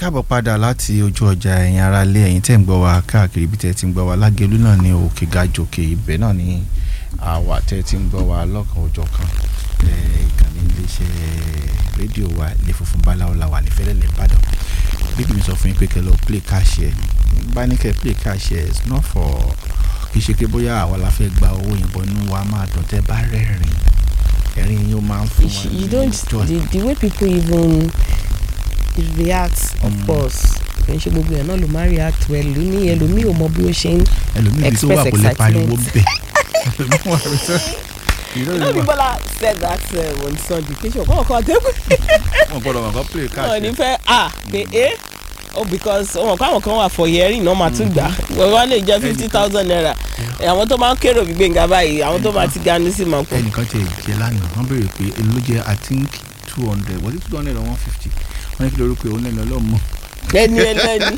káàbọ̀ padà láti ojú ọjà ẹ̀yin ará ilé ẹ̀yin tẹ́ ń gbọ́ wa káàkiri ibi tẹ́ ti ń gbọ́ wa lágẹ̀lú náà ní òkè gàjòkè ibẹ̀ náà ní àwa tẹ́ ti ń gbọ́ wa lọ́kàn òjọ̀ kan ìkànnì iléeṣẹ́ rédíò wa ilé funfun báláwo la wà ní fẹ́lẹ́lẹ̀ ìbàdàn bíbí mi sọ fún yín pé kẹ́ lọ play cash ẹ̀ bá ní kẹ́ play cash ẹ̀ it's not for kì í ṣe pé bóyá àwa la fẹ́ gba owó yẹn bọ́ inú wa máa dùn tẹ́ bá rẹ́rìn ẹ̀rín yín ó máa ń fún wa you don't the, the way people even react of course kì í ṣe gbogbo yẹn náà ló máa react well ní ẹlòmíì ò mọ bí ó ṣe ń ẹlòmíì bí tó wà kò lè express pariwo excitement. bẹ́ẹ̀ ẹlòmíì wà lè sọ you know you know the Bola said that uh, on Sunday kí ṣe ọkọ ọkọ àtẹkùn wọn gbọ́dọ̀ wọn kọ play cash náà ní ẹ̀. fẹ́ ah pé eh oh because wọn kọ́ àwọn kan wà for hearing náà máa tún gbà wọ́n wá lè jẹ́ fifty thousand naira Eh, àwọn tó máa ń kérò gbígbé nga báyìí àwọn tó máa ti ga ní sí máa pọ̀ ẹnìkan tẹ jẹ lánàá wọn béèrè pé èló ló jẹ i think two hundred was it two hundred or one fifty wọn ní kí lóru pé òun lẹ́nu ọlọ́mọ. ẹni ẹlẹ́ni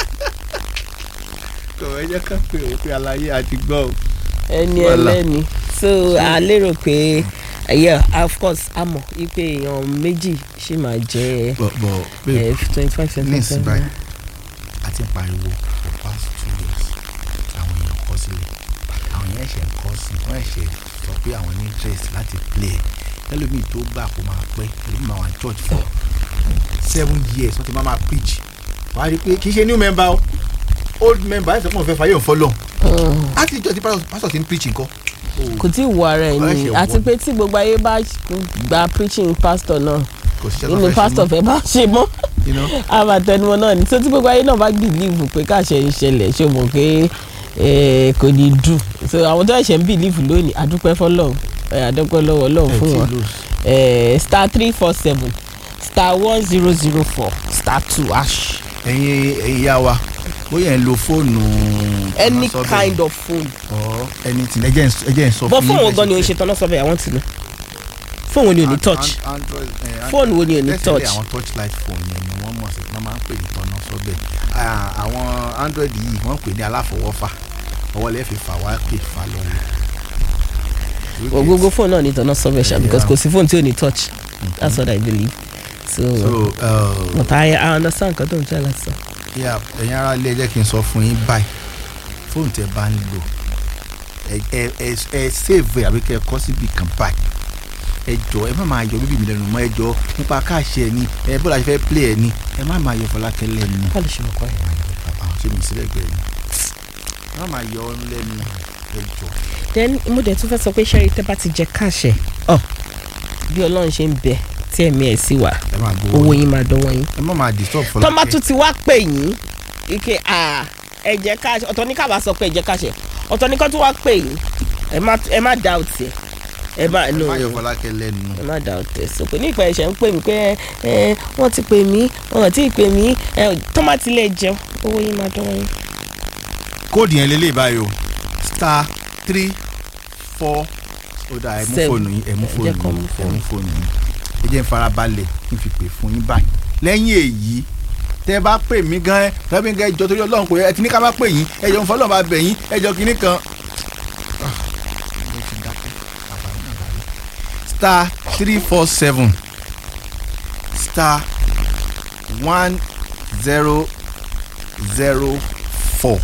tó ẹ jẹ́ ká pé òun pé aláyé àti gbọ́ o. ẹni Wàhálà. ẹlẹ́ni so a lérò pé yeah of course a mọ̀ wípé èèyàn méjì ṣì máa jẹ́ bọ̀ bọ̀ babe twenty five ní twenty ìsìn five báyìí a ti ń pariwo for past two years àwọn èèyàn kọ sílẹ̀ àwọn èèyàn ẹ̀ṣẹ̀ ń kọ́ sí wọ́n ẹ̀ṣẹ̀ sọ pé àwọn ní interest láti play ẹ̀ ẹlòmíì tó gbà kó máa pẹ́ ẹlòmíì máa wà ní church for seven years wọ́n ti máa máa preach wàá rí i pé kì í ṣe new member o old member ẹ̀ sọ pé wọ́n fẹ́ fàyè òun fọ́lọ́ láti ìjọ tí pásítọ̀ ti ń preach nǹkan. kò tí ì wọ ara ẹ̀ Wọ́n ni ṣe àti wọ- pé tí gbogbo ayé bá gba preaching pastor náà kò sí inú pastor fẹ́ bá ṣe mọ́ you know àbàtẹnumọ́ náà ni tó tí gbogbo ayé náà bá bìlíìfù pé káṣẹ ìṣẹ̀lẹ̀ ṣe mọ̀ pé eh, kò ní dùn so àwọn tó ẹ̀ṣẹ̀ ń bìlíìfù lónìí àdúpẹ́ fọlọ́run eh, àdúpẹ́ lọ́wọ́ ọlọ́run fún wọn eh, star three four seven star one zero zero four star two hash ẹ̀yin ìyá wa bóyá ẹ̀ ń lo fóònù. any ọ̀nà sọ́bẹ̀ kind of phone or anything ẹ jẹ́ n- ẹ jẹ́ n sọ but fún fóònù wo yín gan ni o ń ṣe tọ́nà sọ́bẹ̀ àwọn tìlú fóònù wo ni o ní An- touch an- Android, eh, Fóònù wo ni ò ní Tẹ́sílẹ̀ touch? àwọn touchlight phone yẹn ni wọ́n mọ̀ sí wọ́n máa ń pè ní tọ́nà sọ́bẹ̀ Ah, àwọn android yìí wọ́n pè ní aláfọwọ́fà ọwọ́ lẹ́ẹ̀ fi fà wá pè fà lọ́wọ́. gbogbo fóònù náà ní tọ́nà sọ́bẹ̀ ṣá because Yeah. kò sí fóònù tí ò ní touch that's what I believe so, so uh, but I, I understand nǹkan tó ń jẹ́ láti sọ. yeah, ẹ̀yin ará ilé ẹ jẹ́ kí n sọ fún yín báyìí fóònù tẹ bá ń lò ẹ ẹ ẹ ẹ save ẹ àbí kẹ ẹ kọ síbi kan báyìí ẹ jọ ẹ má máa yọ bíbí mi lẹ́nu mọ́ ẹ jọ nípa káàṣì ẹ ní ẹ bó la ṣe fẹ́ play ẹ ní ẹ má máa yọ Fọlákẹ́ lẹ́nu báwo ṣe mọ̀ kọ́ ẹ̀. àwọn ṣe mi sílẹ̀ gbẹ ni ẹ má máa yọ ọ lẹ́nu ẹ jọ. then mo dẹ̀ tún fẹ́ sọ pé ṣẹ́rí tẹ́ bá ti jẹ káàṣẹ̀ ọ̀ bí ọlọ́run ṣe ń bẹ tí ẹ̀mí ẹ̀ sì wà ẹ máa gbowó owó yín máa dánwọ́ yín. ẹ má máa disturb Fọlákẹ́ tọ́mà tún ti wá pè yín ike à ẹ jẹ káàṣẹ̀ ọ̀tọ̀ ní kábà sọ pé ẹ jẹ káàṣẹ̀ ọ̀tọ̀ ní kó tún wá pè yín ẹ má ẹ má doubt ẹ ẹ má ẹ no má yọ Fọlákẹ́ lẹ́nu ẹ má doubt ẹ sọ pé ní ìpẹ́ ẹ̀ṣẹ̀ ń pè mí pé ẹ wọ́n ti pè mí wọ́n ti pè mí ẹ tọ́mà ti lè jẹun owó yín máa dánwọ́ yín. kóòdù yẹn lélẹ̀ báyìí o star three four ó dáa ẹ mú Seven. fóònù yín ẹ mú Ẹ fóònù jẹ́ kó yín mú ẹ mú fóònù yín ẹ jẹ́ n farabalẹ̀ kí n fi pè fún yín báyìí lẹ́yìn èyí tẹ́ ẹ bá pè mí gan ẹ tẹ́ bí gan ẹ jọ torí ọlọ́run kò yẹ ẹ ti ní ká má pè yín ẹ jọ ń fọlọ́run bá bẹ̀ yín ẹ jọ kínní kan. star three four seven star one zero zero four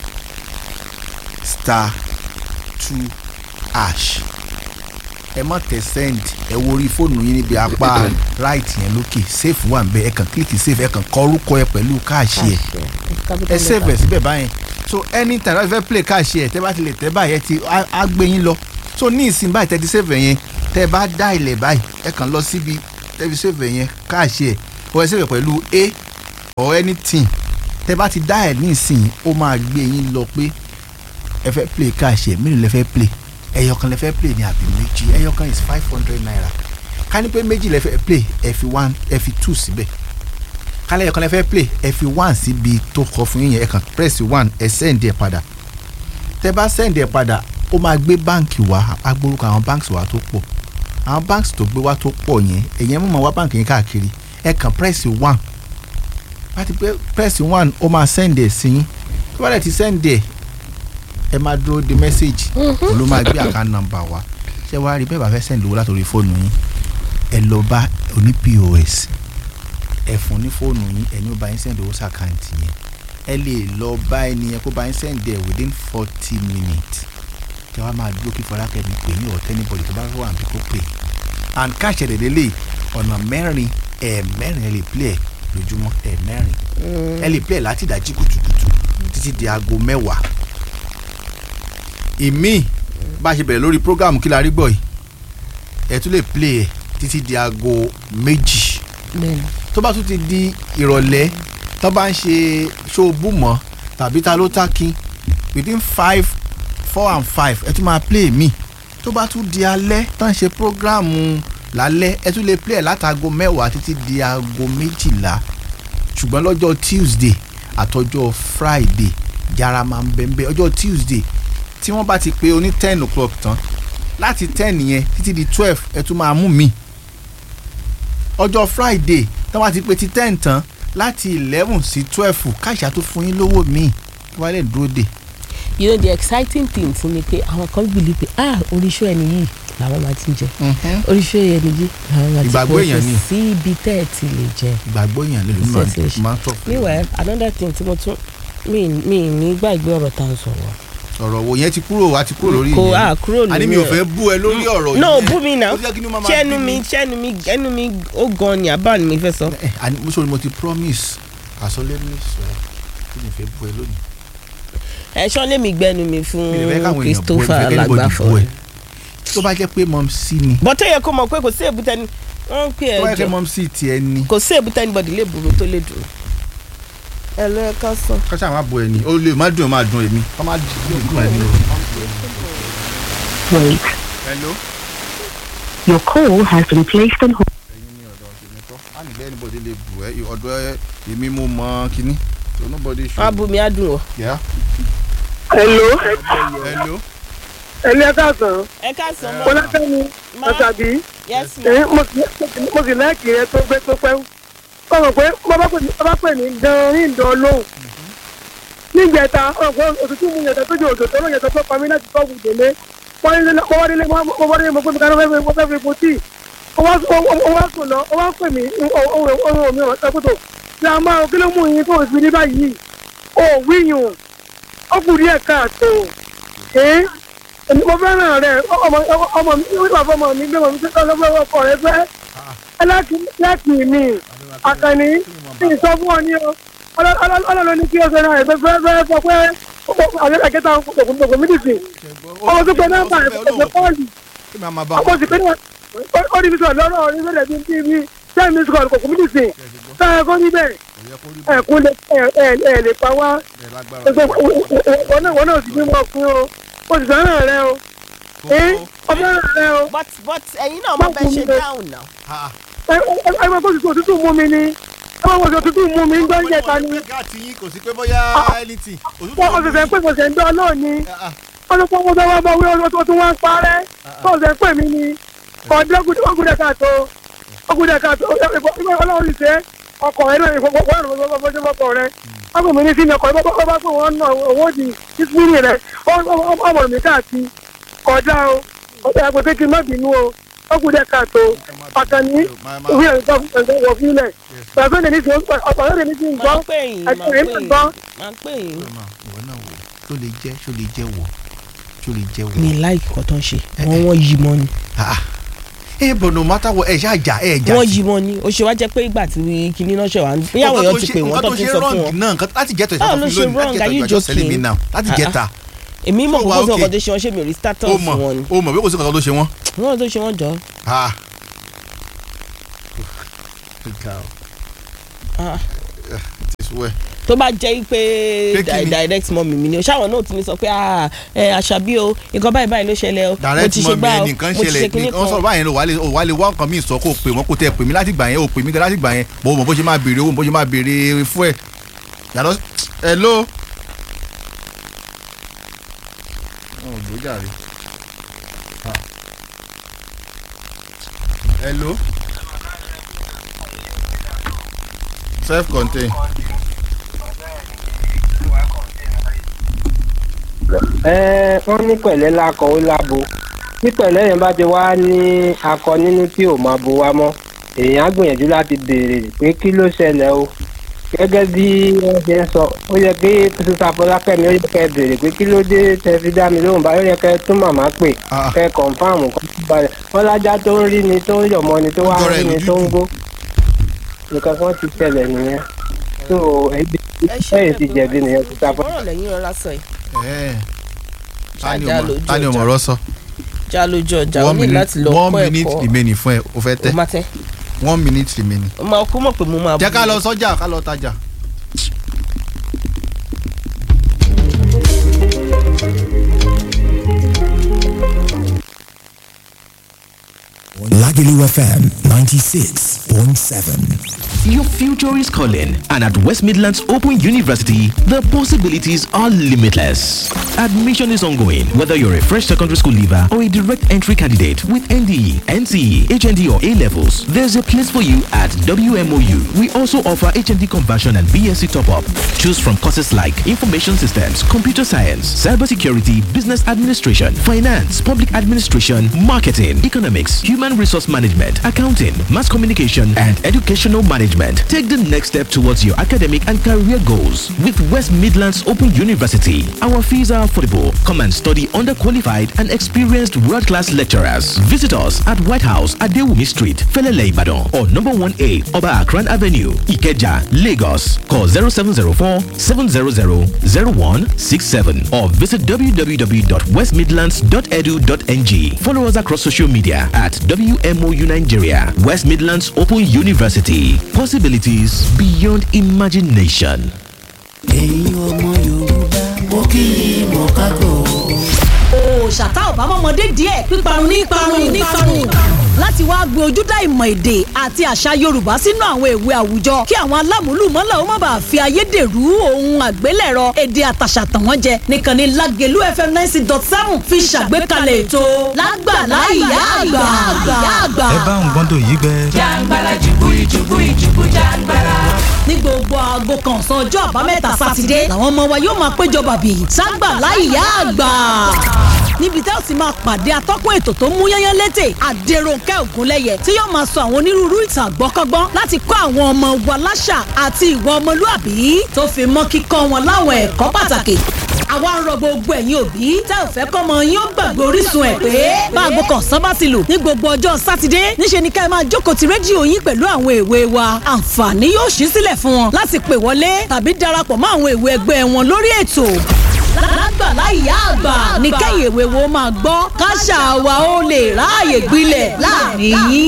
star two hash ẹ má tẹ send ẹ wo orí fóònù yín níbi apá right yẹn lókè save wà nbẹ ẹ kàn click save ẹ kàn kọ orúkọ ẹ pẹ̀lú káàṣì ẹ ẹ save ẹ síbẹ̀ báyẹn so anytime láti fẹ́ play káàṣì ẹ tẹ́ bá ti lè tẹ́ báyẹn ti á á gbé yín lọ so ní ìsìn báyìí tẹ́ ti save ẹ yẹn tẹ́ bá dá ilẹ̀ báyìí ẹ kàn lọ síbi tẹ́ fi save ẹ yẹn káàṣì ẹ o ẹ save ẹ pẹ̀lú a or anything tẹ́ bá ti dá ẹ ní ìsìn ó máa gbé yín lọ pé ẹ fẹ́ play cash ẹ̀ mélòó lẹ fẹ́ play ẹyọkan lẹ fẹ́ play ní àbí méjì ẹyọkan is five hundred naira ká ní pé méjì lẹ fẹ́ play ẹ fi one ẹ fi two síbẹ̀ ká lẹ́yọkan lẹ fẹ́ play ẹ fi one síbi tó kọ fún yín yẹn ẹ kàn press one ẹ send ẹ padà tẹ bá send ẹ padà ó máa gbé báǹkì wá agbórúkọ àwọn báǹkì wá tó pọ̀ àwọn báǹkì tó gbé wá tó pọ̀ yẹn èyàn mọ̀ wá báǹkì yẹn káàkiri ẹ kàn press one bá ti pé press one ó máa send ẹ sí yín tó bá dẹ̀ ti send ẹ ẹ máa dúró de message òun ló máa gbé account number wá ṣé wàá rí bẹ́ẹ̀ bá fẹ́ send owó látòrí fóònù yín ẹ lọ bá oní pos ẹ fún ní fóònù yín ẹni ó bá yín send owó sàkáǹtì yẹn ẹ lè lọ bá ẹni yẹn kó bá yín send ẹ within forty minutes kí wọ́n máa dúró kí fọlákẹ́mi pè ní ọ̀tẹ́ níbọ̀dì tó bá wà níbi kó pè and káṣẹ̀ dẹ̀ lélẹ̀ ọ̀nà mẹ́rin ẹ̀ẹ̀mẹ́rin ẹ lè play ẹ̀ lójúmọ́ ẹ̀ẹ̀mẹ́rin ẹ lè play ẹ̀ láti ìdájí kùtùkùtù títí di aago mẹ́wàá ìmí bá a ṣe bẹ̀rẹ̀ lórí program kí la rí gbọ́ yìí ẹ tún lè play ẹ̀ títí di aago méjì bẹ́ẹ̀ni tó bá tún ti di ìrọ̀lẹ́ tó bá ń ṣe ṣóòbù mọ́ tàbí ta ló tákin within five four and five ẹ tún máa play mi tó bá tún di alẹ́ tó ń ṣe programu lálẹ́ ẹ tún lè play ẹ̀ látago mẹ́wàá títí di aago méjìlá ṣùgbọ́n lọ́jọ́ Tuesday àtọjọ́ Friday yàrá máa ń bẹ̀ ń bẹ̀ ọjọ́ Tuesday tí wọ́n bá ti pé oní ten o'clock tán láti ten yẹn títí di twelve ẹ tún máa mú mi ọjọ́ Friday tí wọ́n bá ti pé ti ten tán láti eleven sí twelve káṣá tó fún yín lówó míì kí wọ́n lè dúró dè. you know the exciting thing ti ni pé àwọn kan believe pé ah oríṣi ẹni yìí làwọn máa ti jẹ oríṣi ẹni yìí làwọn máa ti Ìgbàgbọ́ èèyàn ni. sí ibi tẹ́ ẹ ti lè jẹ. ìgbàgbọ́ èèyàn lè lómi Association. máa ń tọ̀ fún meanwhile another thing tí mo tún mi mi ní gbàgbé ọ̀rọ̀ tá à ń sọ̀rọ̀. ọ̀rọ̀ wo yẹn ti kúrò wá ti kúrò lórí kò ìyẹn. á kúrò lórí àní mi ò ẹ̀. fẹ́ bú ẹ lórí ọ̀rọ̀ no yẹn. bú mi náà Ó jẹ́ kí ni ó máa máa ṣẹ́nu bí mi ṣẹ́nu mi ẹnu mi ó gan ni àbá ni mi fẹ́ sọ. ẹ àní mo sọ̀rọ̀ mo ti promise àsọlé mi sọ kí ni ìfẹ́ bú ẹ lónìí. ẹ̀ṣọ́ lèmi gbẹ́nu mi fún mi ò fẹ́ káwọn èèyàn bú ẹ Christopher fẹ́ kẹ́nìbọ̀dì Lágbàfọ̀ bú ẹ. tó bá jẹ́ pé mọ̀m sí ni bọ́tẹ́ yẹ kó mọ̀ pé kò sí èbúté ni wọ́n ń pè tó bá ẹ́ jẹ́ pé jọ mọ̀m sí tiẹ̀ ni kò sí èbúté anybody lè burú tó lè dùn. ẹ lọ ẹ ká sàn. kọ́sà máa bú ẹ ni ó lè má dùn ẹ máa dùn èmi. kọ́ máa dùn dùn ẹ ni o. Wait. hello. Your call has been placed on hold. ẹyin ní ọ̀dọ̀ ọ̀sẹ̀ kọ́ á nílẹ̀ anybody lè bù ẹ́ ọ̀dọ̀ ẹ èmi mo mọ kínní so nobody should. wọ́n á bú mi á dùn ọ́. Yeah. Hello, hello. ẹni ẹ káàsán, ẹ ká sàn mọ́. Fọlákẹ́mi Ma. Àṣàbí, yes ma. èyí mo sì- mo sì láìkì rẹ tó gbé tó pẹ́. Ọ̀rọ̀ pé mo bá pè ní bá pè ní gan ní ìdán lóhùn. Nígbẹ̀ta, ọ̀pọ̀ òtútù mu yẹ̀tẹ̀ tó jẹ́ òjò tó lóyè tó tó pa mí láti tọ́ wù délé. Wọ́n ní mo wá délé mo wá délé mo pé mi kaná fẹ́ mo fẹ́ fi po tíì. Ó wá ó wá sùn lọ, ó wá pè mí ohun mi ọ̀rọ̀ sẹ́kùtò. Ṣé a máa kí ló mú yín tó fi ní báyìí? Ó wíyùn, ó kù díẹ̀ káàtó. Ẹ́ èmi mo fẹ́ràn rẹ̀ ọmọ ọmọ mi nígbà fọmọ mi gbé mọ̀ mi sọ́kọ́ lọ́wọ́ ọkọ rẹ̀ fẹ́ ẹ láti láti mi àkànní tí ì sọ fún ọ ní o ọlọ́lọ́ ní kí o fẹ́ràn rẹ̀ fẹ́ fẹ́ fọ pé àwọn akẹ́kẹ́ta ògùn mídìsì ọmọ tó pe nọ́mbà ẹ̀fẹ̀ pọ́ọ̀lì kí ni a máa bá ọmọ sì pé ní ó ní bísọ̀ lọ́rọ̀ orí fẹ́rẹ̀ bí bí bí ten minutes call kòkó mídìsì táyà kó níbẹ̀ ẹ̀kún lè ẹ̀ lè pa wá wọn náà wọn náà sì bímọ ọkùnrin o o sì fẹ́ràn rẹ o ẹ ọmọ rẹ o but but ẹ̀yin náà mo bẹ ṣe down now. ẹ ẹ ẹ máa kó sì òtútù mú mi ni ẹ máa kó sì òtútù mú mi ń gbọ́ yẹta ni gáàtì yín kò sí pé bóyá anything. wọ́n kò sì fẹ́ pé kò sì ń dán náà ni wọ́n ló pọ́n wọ́n bá wí ọdún tó tún wá ń parẹ́ kò sì ń pè mí ni ọdún ọgùdẹ káàtó ọgùdẹ káàtó ọlọ́run ṣe ọkọ̀ rẹ náà ìfọwọ́sowọ́sowọ́sowọ́ ọkọ̀ rẹ ọkọ̀ mi ní sí ni ọkọ̀ rẹ bá bá pé wọ́n ná owó di ìsúnì rẹ ọmọ mi káàkiri kọjá o ọjọ́ àgbẹ̀ pé kí n má bínú o ọgùdẹ káàtó àkànní ìwé ẹ̀ka wọ̀ fílẹ̀ pàṣẹ ní sí ọ̀pọ̀ ní sí ń gbọ́ máa pè yín máa ẹ̀sìn pè ń yín gbọ́ máa pè yín. ìwọ náà wò ṣó lè jẹ́ ṣó lè jẹ́ wọ̀ ṣó lè jẹ́ wọ̀. mi láìkì kan tó ń ṣe wọ́n wọ́n yí mọ́ ni. Ah, ẹ bọ̀ no matter what ẹ ṣáà jà ẹ jà wọ́n yí mọ́ ni ó ṣe wá jẹ́ pé ìgbà tí kinní náà ṣe wá bí àwọn èèyàn ti pè wọ́n tó ti sọ fún wọn. náà nǹkan láti jẹ́tọ̀ Báwo ló ìṣàkóso ṣe lónìí láti wrong? Are you jẹ́tọ̀ ìjọ sẹ́lẹ̀ mi joking? náà láti Ah, jẹ́ta èmi mọ̀ So kó wà kó sí okay. ọkọ̀ tó ṣe wọ́n ṣe mi ò rí ó status mọ̀ wọn ni. ó mọ̀ bí kò sí kankan tó ṣe wọ́n. wọ́n tó ṣe wọ́n jọ. Ah. Ah. Ti sú ẹ. tó bá jẹ́ pé Pé kí ni? di- direct mọ́ mi mi ni o ṣáwọn náà ti ní sọ pé ah, ẹ àṣàbí o nǹkan báyìí báyìí ló ṣẹlẹ̀ o mo direct ti ṣe mọ mi gbá o nìkan mo ti ṣe ṣẹlẹ̀ kinní nìkan sọ̀rọ̀ kan. báyẹn ló wà lè wà lè wá nǹkan míì sọ kó o pè wọ́n kó tẹ pè mí láti gbà yẹn o pè mí gan láti gbà yẹn mo mọ̀ bó ṣe máa béèrè owó bó ṣe máa béèrè fún ẹ. yàtọ̀ hello. ọ̀ ló jàre. Ah. hello. self contained. ẹ wọ́n ní pẹ̀lẹ́ lakọ ó lábo tí pẹ̀lẹ́ yẹn bá ti wá ní akọ nínú tí ò máa bo wa mọ́ èèyàn á gbìyànjú láti béèrè pé kí ló ṣẹlẹ̀ o gẹ́gẹ́ bí wọ́n ṣe ń sọ ó yẹ kí sísá fọlákẹ́mi ó yẹ kẹ́ béèrè pé kí ló dé tẹ fi dá mi lóhùn báyìí ó yẹ kẹ́ tún màmá pè Ah. kẹ́ kọ̀ǹfàmù kọ́ tó balẹ̀ wọ́n lájá tó ń rí ni tó ń yọ̀mọ́ ni tó wá Ọjọ́ ń rẹ̀ rí ni lójú tó ń jù. gbó nǹkan kan ti ṣẹlẹ̀ nìyẹn tó ẹbí ẹ̀yìn ti jẹ̀bi nìyẹn sísá fọlákẹ́mi. ọ̀rọ̀ lẹ́yìn ọ̀rá sọ yìí Ẹ̀, ta ni Ṣáájá ọmọ- lójú ta ni ọmọ ọjà. ọ̀rọ̀ sọ já lójú ọjà ó one ní minute láti lọ one kọ́ minute ẹ̀kọ́ remaining fún ẹ o fẹ́ ó tẹ́ má tẹ́ one minute remaining. ó máa kó mọ̀ pé mo máa jẹ́ ká bú. lọ sọ́jà ká lọ tajà. Lagelu FM 96.7. Your future is calling, and at West Midlands Open University, the possibilities are limitless. Admission is ongoing, whether you're a fresh secondary school leaver or a direct entry candidate with NDE, NCE, HND, or A levels. There's a place for you at WMOU. We also offer HND conversion and BSc top up. Choose from courses like Information Systems, Computer Science, Cybersecurity, Business Administration, Finance, Public Administration, Marketing, Economics, Human Resource Management, Accounting, Mass Communication, and Educational Management. Take the next step towards your academic and career goals with West Midlands Open University. Our fees are affordable. Come and study under qualified and experienced world class lecturers. Visit us at White House at Dewumi Street, Felele Ibadan, or number 1A, Oba Akran Avenue, Ikeja, Lagos. Call 0704 700 0167 or visit www.westmidlands.edu.ng. Follow us across social media at WMOU Nigeria, West Midlands Open University. Possibilities beyond imagination. ẹ̀yin ọmọ yorùbá mo kí i mọ̀ kákò. òòṣàtà ọ̀bámọ́mọdé díẹ̀ píparun ní parun ní parun láti wáá gbé ojúdá ìmọ̀ èdè àti àṣà yorùbá sínú àwọn ìwé àwùjọ kí àwọn alámúlùmọ́là ó má bàa fi ayédèrú ohun àgbélẹ̀rọ èdè àtàṣà tàn wọ́n jẹ nìkan ní lágẹ̀lú fm ninety dot seven fi ṣàgbékalẹ̀ ètò lágbàlá ìyá àgbà àgbà. ẹ bá ń gbọ́ndọ̀ yìí gbẹ. jàǹgbàlà jùbúrí jùbúrí jùbú jàǹgbàlà. ní gbogbo aago kan ọ̀sán ọjọ́ àbámẹ́ta sátidé làwọn ọmọ wa yóò máa péjọ bàbí ságbàlá ìyá àgbà níbi tẹ́ ò sì máa pàdé atọ́kùn ètò tó mú yányán létè àdèròǹkẹ́ ògúnlẹ́yẹ tí yóò máa sọ àwọn onírúurú ìtàn àgbọ́kọ́gbọ́n láti kọ́ àwọn ọmọ wa láṣà àti ìwà ọmọlúàbí tó fi mọ́ kíkọ́ wọn láwọn ẹ̀kọ́ pàtàkì àwa ń rọ gbogbo ẹ̀yin òbí tẹ́ ò fẹ́ kọ́mọ yín ó gbàgbé orísun ẹ̀ pé báago kan sábà ti lù ní gbogbo ọjọ́ sátidé níṣe ni ká ẹ máa jókòó ti rédíò yín pẹ̀lú àwọn èwe wa àǹfààní yóò ṣí sílẹ̀ fún wọn láti pè wọlé tàbí darapọ̀ mọ́ àwọn èwe ẹgbẹ́ wọn lórí ètò lágbàlá ìyá àgbà ní kẹ́yìn èwe wo máa gbọ́ káṣà wa ó lè ráàyè gbilẹ̀ láàrin yín.